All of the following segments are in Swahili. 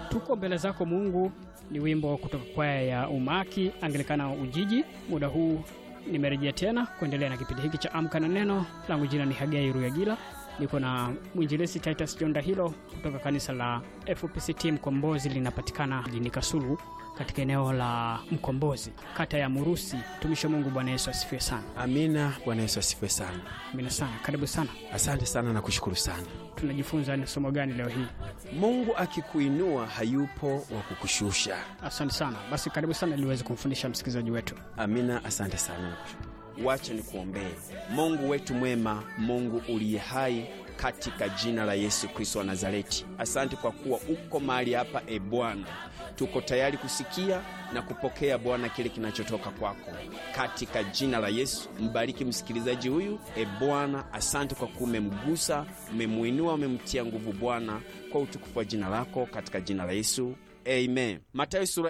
tuko mbele zako Mungu ni wimbo kutoka kwaya ya Umaki Anglikana Ujiji. Muda huu nimerejea tena kuendelea na kipindi hiki cha Amka na Neno. Langu jina ni Hagai Ruyagila, niko na mwinjilisi Titus John Dahilo kutoka kanisa la FPCT Mkombozi, linapatikana jijini Kasulu katika eneo la Mkombozi, kata ya Murusi. Mtumishi wa Mungu, Bwana Yesu asifiwe sana. Amina. Bwana Yesu asifiwe sana. Amina sana, karibu sana. Asante sana na kushukuru sana. Tunajifunza ni somo gani leo hii? Mungu akikuinua hayupo wa kukushusha. Asante sana. Basi karibu sana ili uweze kumfundisha msikilizaji wetu. Amina, asante sana na kushukuru. Wacha nikuombee. Mungu wetu mwema, Mungu uliye hai, katika jina la Yesu Kristo wa Nazareti, asante kwa kuwa uko mahali hapa. E Bwana, tuko tayari kusikia na kupokea Bwana kile kinachotoka kwako katika jina la Yesu. Mbariki msikilizaji huyu e Bwana, asante kwa kuwa umemgusa, umemwinua, umemtia nguvu Bwana, kwa utukufu wa jina lako katika jina la Yesu. Amen. Matayo sura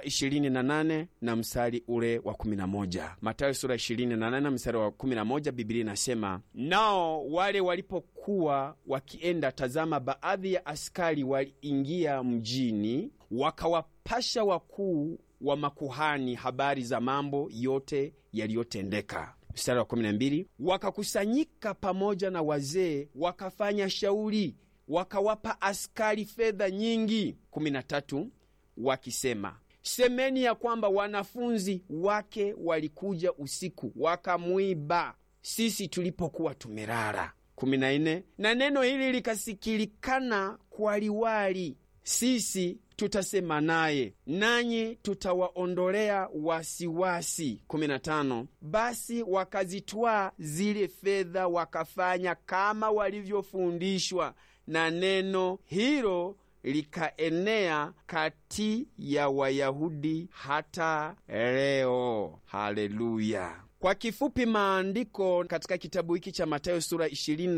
28 na mstari ule wa 11. Matayo sura 28 na mstari wa 11, Biblia inasema, nao wale walipokuwa wakienda, tazama, baadhi ya askari waliingia mjini, wakawapasha wakuu wa makuhani habari za mambo yote yaliyotendeka. Mstari wa 12, wakakusanyika pamoja na wazee, wakafanya shauri, wakawapa askari fedha nyingi. 13 wakisema semeni ya kwamba wanafunzi wake walikuja usiku wakamwiba sisi tulipokuwa tumelala. 14 na neno hili likasikilikana kwa liwali, sisi tutasema naye nanyi tutawaondolea wasiwasi. 15 basi wakazitwaa zile fedha wakafanya kama walivyofundishwa, na neno hilo likaenea kati ya Wayahudi hata leo. Haleluya! Kwa kifupi, maandiko katika kitabu hiki cha Mathayo sura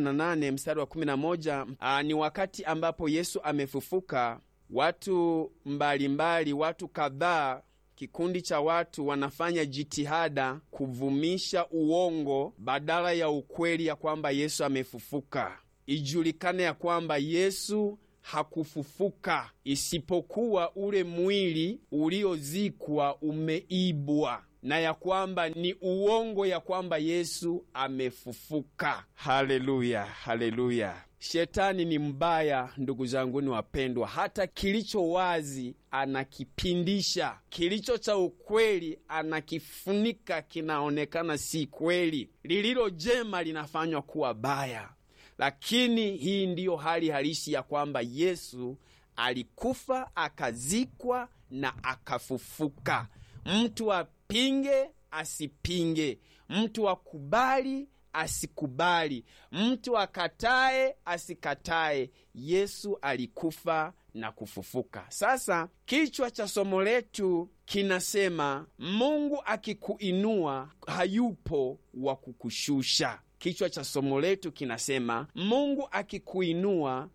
28 mstari wa 11, aa, ni wakati ambapo Yesu amefufuka. Watu mbalimbali mbali, watu kadhaa Kikundi cha watu wanafanya jitihada kuvumisha uongo badala ya ukweli ya kwamba Yesu amefufuka. Ijulikane ya kwamba Yesu hakufufuka isipokuwa ule mwili uliozikwa umeibwa, na ya kwamba ni uongo ya kwamba Yesu amefufuka. Haleluya, haleluya! Shetani ni mbaya, ndugu zanguni wapendwa. Hata kilicho wazi anakipindisha, kilicho cha ukweli anakifunika, kinaonekana si kweli. Lililo jema linafanywa kuwa baya. Lakini hii ndiyo hali halisi ya kwamba Yesu alikufa akazikwa na akafufuka. Mtu apinge asipinge, mtu akubali asikubali, mtu akatae asikatae, Yesu alikufa na kufufuka. Sasa kichwa cha somo letu kinasema Mungu akikuinua hayupo wa kukushusha. Kichwa cha somo letu kinasema Mungu akikuinua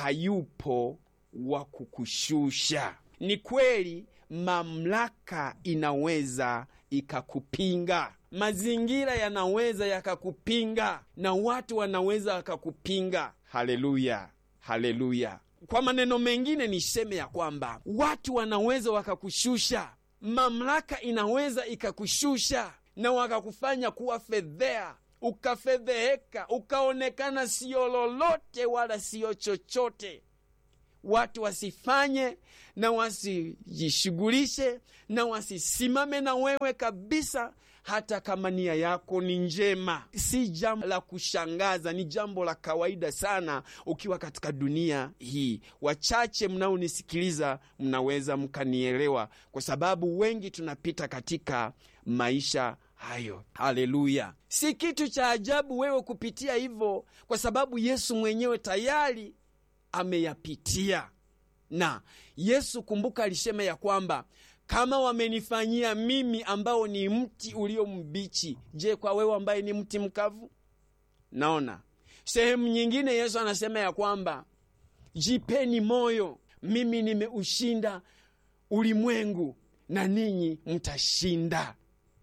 hayupo wa kukushusha. Ni kweli, mamlaka inaweza ikakupinga, mazingira yanaweza yakakupinga, na watu wanaweza wakakupinga. Haleluya, haleluya! Kwa maneno mengine niseme ya kwamba watu wanaweza wakakushusha, mamlaka inaweza ikakushusha na wakakufanya kuwa fedhea ukafedheheka ukaonekana siyo lolote wala siyo chochote. Watu wasifanye na wasijishughulishe na wasisimame na wewe kabisa, hata kama nia yako ni njema. Si jambo la kushangaza, ni jambo la kawaida sana ukiwa katika dunia hii. Wachache mnaonisikiliza mnaweza mkanielewa, kwa sababu wengi tunapita katika maisha hayo. Haleluya! Si kitu cha ajabu wewe kupitia hivyo, kwa sababu Yesu mwenyewe tayari ameyapitia. Na Yesu kumbuka, alisema ya kwamba kama wamenifanyia mimi ambao ni mti ulio mbichi, je, kwa wewe ambaye ni mti mkavu? Naona sehemu nyingine Yesu anasema ya kwamba jipeni moyo, mimi nimeushinda ulimwengu na ninyi mtashinda.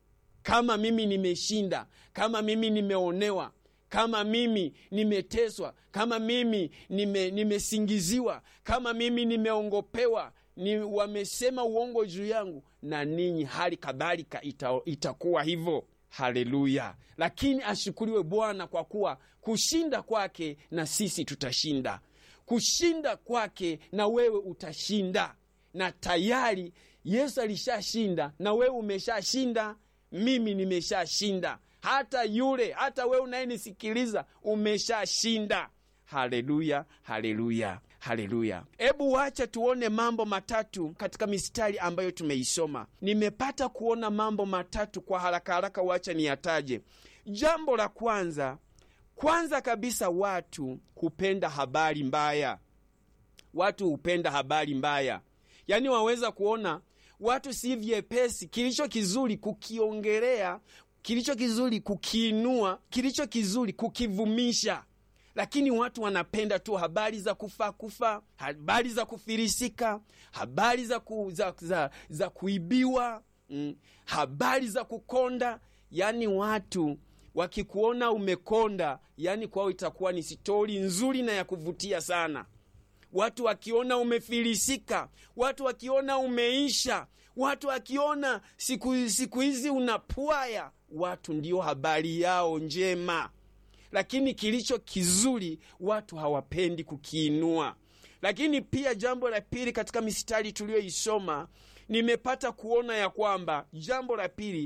Kama mimi nimeshinda, kama mimi nimeonewa, kama mimi nimeteswa, kama mimi nime, nimesingiziwa, kama mimi nimeongopewa, ni wamesema uongo juu yangu, na ninyi hali kadhalika ita, itakuwa hivyo. Haleluya! Lakini ashukuriwe Bwana kwa kuwa kushinda kwake na sisi tutashinda, kushinda kwake na wewe utashinda, na tayari Yesu alishashinda na wewe umeshashinda, mimi nimeshashinda, hata yule, hata wewe unayenisikiliza umeshashinda. Haleluya, haleluya, haleluya! Hebu wacha tuone mambo matatu katika mistari ambayo tumeisoma. Nimepata kuona mambo matatu kwa haraka haraka, wacha niyataje. Jambo la kwanza, kwanza kabisa, watu hupenda habari mbaya. Watu hupenda habari mbaya, yaani waweza kuona watu si vyepesi kilicho kizuri kukiongelea, kilicho kizuri kukiinua, kilicho kizuri kukivumisha lakini watu wanapenda tu habari za kufa kufa, habari za kufirisika, habari za, ku, za, za, za kuibiwa mm, habari za kukonda. Yani watu wakikuona umekonda, yani kwao itakuwa ni stori nzuri na ya kuvutia sana. Watu wakiona umefilisika, watu wakiona umeisha, watu wakiona siku siku hizi unapwaya, watu ndio habari yao njema lakini kilicho kizuri watu hawapendi kukiinua. Lakini pia jambo la pili, katika mistari tuliyoisoma, nimepata kuona ya kwamba jambo la pili,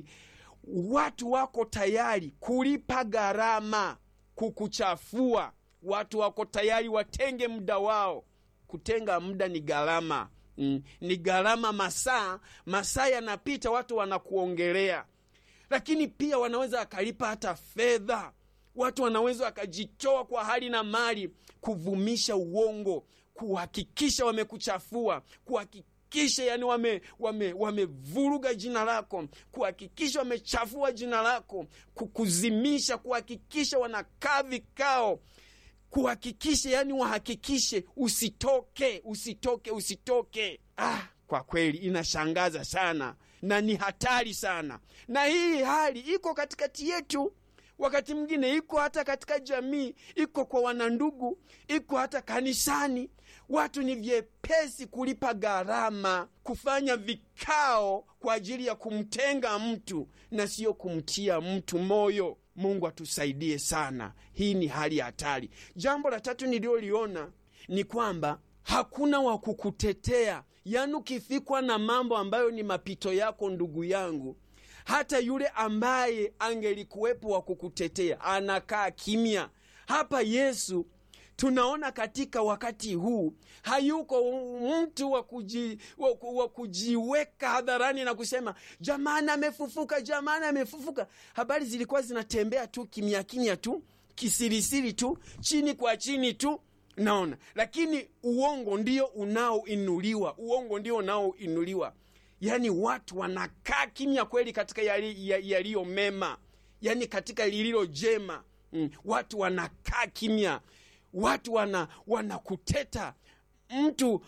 watu wako tayari kulipa gharama kukuchafua. Watu wako tayari watenge muda wao. Kutenga muda ni gharama, mm, ni gharama. Masaa masaa yanapita, watu wanakuongelea, lakini pia wanaweza wakalipa hata fedha watu wanaweza wakajitoa kwa hali na mali kuvumisha uongo, kuhakikisha wamekuchafua, kuhakikisha yani wamevuruga wame, wame jina lako, kuhakikisha wamechafua jina lako, kukuzimisha, kuhakikisha wanakaa vikao, kuhakikisha yani wahakikishe usitoke, usitoke, usitoke. Ah, kwa kweli inashangaza sana na ni hatari sana, na hii hali iko katikati yetu wakati mwingine iko hata katika jamii, iko kwa wanandugu, iko hata kanisani. Watu ni vyepesi kulipa gharama, kufanya vikao kwa ajili ya kumtenga mtu na siyo kumtia mtu moyo. Mungu atusaidie sana. Hii ni hali ya hatari. Jambo la tatu nililoliona ni kwamba hakuna wa kukutetea. Yaani, ukifikwa na mambo ambayo ni mapito yako, ndugu yangu hata yule ambaye angelikuwepo wa kukutetea anakaa kimya. Hapa Yesu tunaona katika wakati huu hayuko mtu wa kuji, wa kujiweka hadharani na kusema jamani, amefufuka, jamani, amefufuka. Habari zilikuwa zinatembea tu kimya kimya tu kisirisiri tu chini kwa chini tu naona, lakini uongo ndio unaoinuliwa, uongo ndio unaoinuliwa. Yaani watu wanakaa kimya kweli katika yaliyo yali mema, yaani katika lililo jema mm. Watu wanakaa kimya, watu wana wanakuteta mtu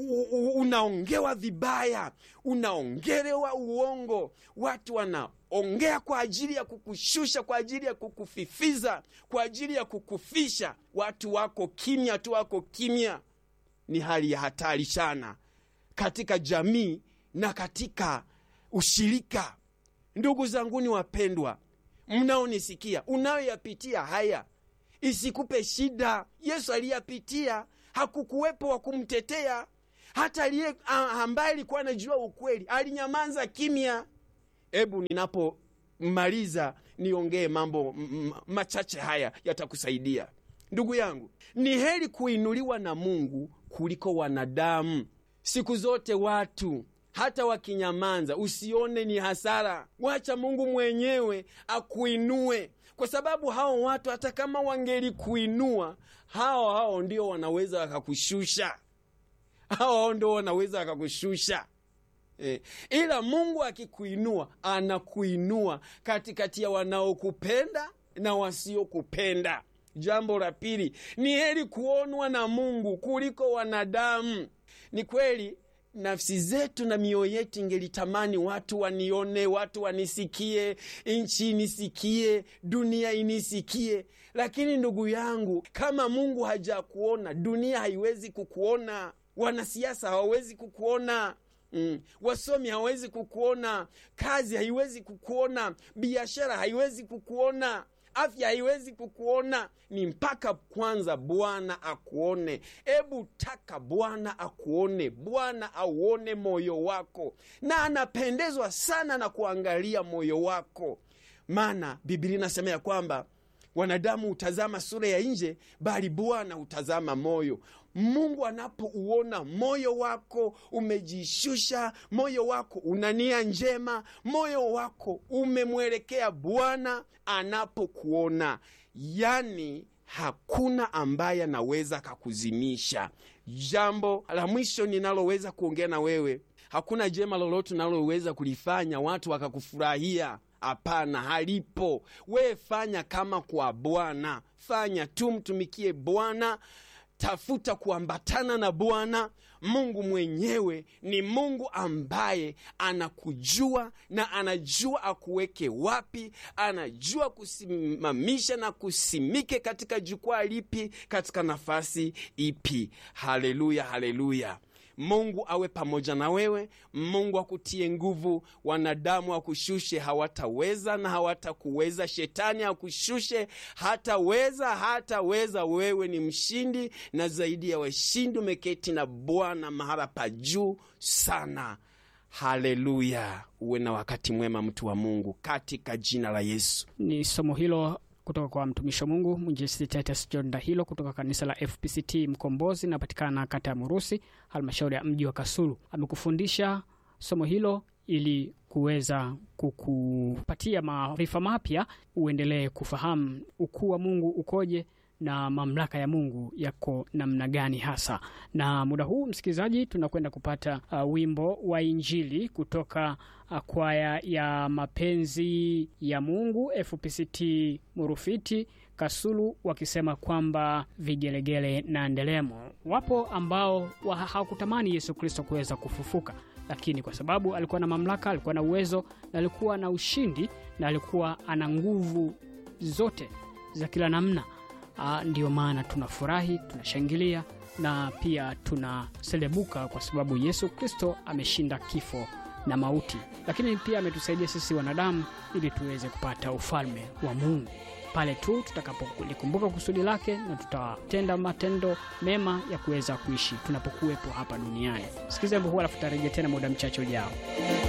unaongewa vibaya, unaongelewa uongo, watu wanaongea kwa ajili ya kukushusha, kwa ajili ya kukufifiza, kwa ajili ya kukufisha. Watu wako kimya tu, wako kimya. Ni hali ya hatari sana katika jamii na katika ushirika. Ndugu zanguni wapendwa, mnaonisikia, unayoyapitia haya isikupe shida. Yesu aliyapitia, hakukuwepo wa kumtetea. Hata aliye ambaye alikuwa anajua ukweli alinyamaza kimya. Hebu ninapomaliza niongee mambo machache haya, yatakusaidia ndugu yangu. Ni heri kuinuliwa na Mungu kuliko wanadamu. Siku zote watu hata wakinyamanza, usione ni hasara. Wacha Mungu mwenyewe akuinue, kwa sababu hao watu hata kama wangelikuinua, hao hao ndio wanaweza wakakushusha, hao hao ndio wanaweza wakakushusha. E, ila Mungu akikuinua, anakuinua katikati ya wanaokupenda na wasiokupenda. Jambo la pili, ni heri kuonwa na Mungu kuliko wanadamu. Ni kweli nafsi zetu na mioyo yetu ingelitamani watu wanione, watu wanisikie, nchi inisikie, dunia inisikie. Lakini ndugu yangu, kama Mungu hajakuona, dunia haiwezi kukuona. wanasiasa hawawezi kukuona Mm. Wasomi hawawezi kukuona, kazi haiwezi kukuona, biashara haiwezi kukuona, afya haiwezi kukuona. Ni mpaka kwanza Bwana akuone. Ebu taka Bwana akuone, Bwana auone moyo wako, na anapendezwa sana na kuangalia moyo wako, maana Biblia inasema ya kwamba wanadamu hutazama sura ya nje, bali Bwana hutazama moyo. Mungu anapouona moyo wako umejishusha, moyo wako una nia njema, moyo wako umemwelekea Bwana, anapokuona yani hakuna ambaye anaweza kakuzimisha. Jambo la mwisho ninaloweza kuongea na wewe, hakuna jema lolote unaloweza kulifanya watu wakakufurahia. Hapana, halipo. Wewe fanya kama kwa Bwana, fanya tu, mtumikie Bwana, tafuta kuambatana na Bwana. Mungu mwenyewe ni Mungu ambaye anakujua na anajua akuweke wapi, anajua kusimamisha na kusimike katika jukwaa lipi, katika nafasi ipi. Haleluya, haleluya. Mungu awe pamoja na wewe. Mungu akutie nguvu. Wanadamu akushushe, hawataweza na hawatakuweza. Shetani akushushe, hataweza, hataweza. Wewe ni mshindi na zaidi ya washindi, umeketi na Bwana mahala pa juu sana. Haleluya, uwe na wakati mwema, mtu wa Mungu, katika jina la Yesu. Ni somo hilo kutoka kwa mtumishi wa Mungu mwinjilisti Titus John Dahilo kutoka kanisa la FPCT Mkombozi, napatikana kata ya Murusi, halmashauri ya mji wa Kasulu. Amekufundisha somo hilo ili kuweza kukupatia maarifa mapya, uendelee kufahamu ukuu wa Mungu ukoje na mamlaka ya Mungu yako namna gani hasa. Na muda huu msikilizaji, tunakwenda kupata uh, wimbo wa Injili kutoka uh, kwaya ya mapenzi ya Mungu FPCT Murufiti Kasulu, wakisema kwamba vigelegele na ndelemo. Wapo ambao wa hawakutamani Yesu Kristo kuweza kufufuka, lakini kwa sababu alikuwa na mamlaka, alikuwa na uwezo na alikuwa na ushindi na alikuwa ana nguvu zote za kila namna Uh, ndiyo maana tunafurahi, tunashangilia na pia tunaselebuka kwa sababu Yesu Kristo ameshinda kifo na mauti, lakini pia ametusaidia sisi wanadamu ili tuweze kupata ufalme wa Mungu pale tu tutakapolikumbuka kusudi lake na tutatenda matendo mema ya kuweza kuishi tunapokuwepo hapa duniani. Sikiza wimbo huu alafu tarejea tena muda mchache ujao.